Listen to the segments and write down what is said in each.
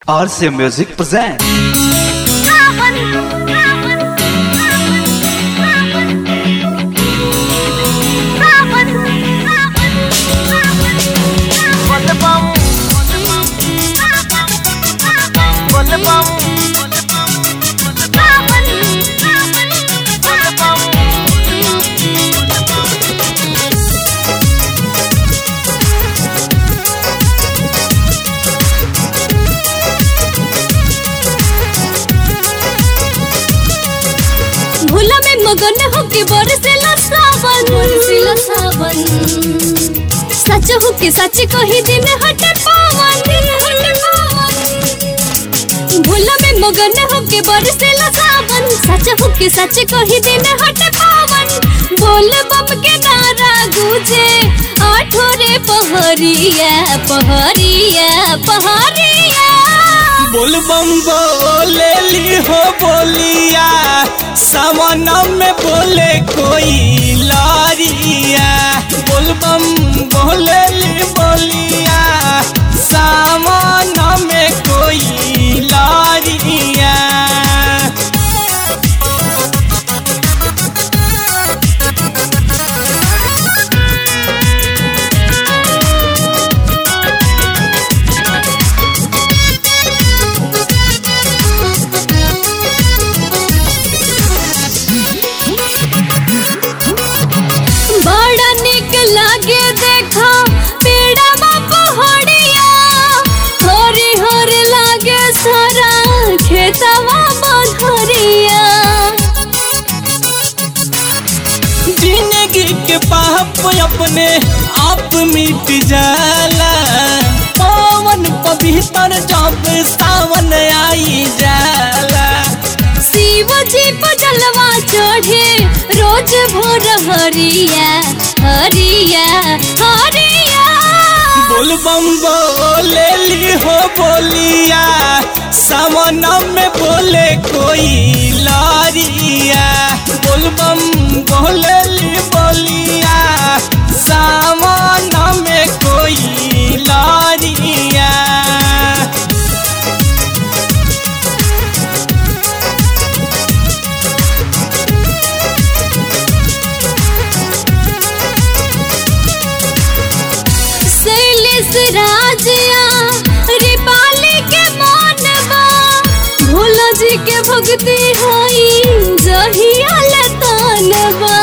RC Music presents. भूला में मगन होके बरसेला सावन बरसेला सावन सच होके सच कही दिन हटे पावन दिन हटे पावन भूला में मगन होके बरसेला सावन सच होके सच कही दिन हटे पावन बोल बम के नारा गूंजे आठो रे पहरिया पहरिया पहरिया बोल बम बोले ली हो बोलिया सावन में बोले कोई लारिया बोल बम बोले ली बोलिया सावन में कोई लारिया बड़ा निक लागे देखा पेड़ा पहाड़िया हरी हरी लागे सारा खेतवा मधुरिया जिंदगी के पाप अपने आप मिट जाला पवन पवित्र जब सावन आई जाला शिव जी पर जलवा चढ़े रोज भोर हरिया हरिया हरिया बोल बम बोले ली हो बोलिया सावन में बोले कोई लारिया बोल बम बोले ली बोलिया सावन में कोई लारिया शैलेश राजिया रिपाली के मानवा भोला जी के भक्ति होई जहिया लतानवा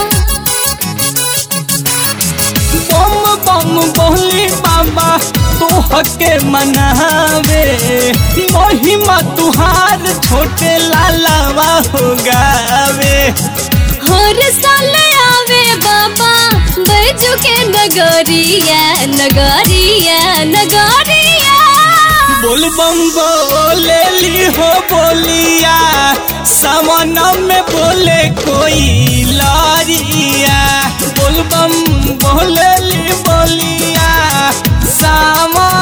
बम बम बोली बाबा तोह के मनावे महिमा तुहार छोटे लालावा हो गावे हर साल आवे बाबा बैजू के नगरिया नगरिया नगरिया बोल बम बोले ली हो बोलिया सावन में बोले कोई लारिया बोल बम बोले ली बोलिया सावन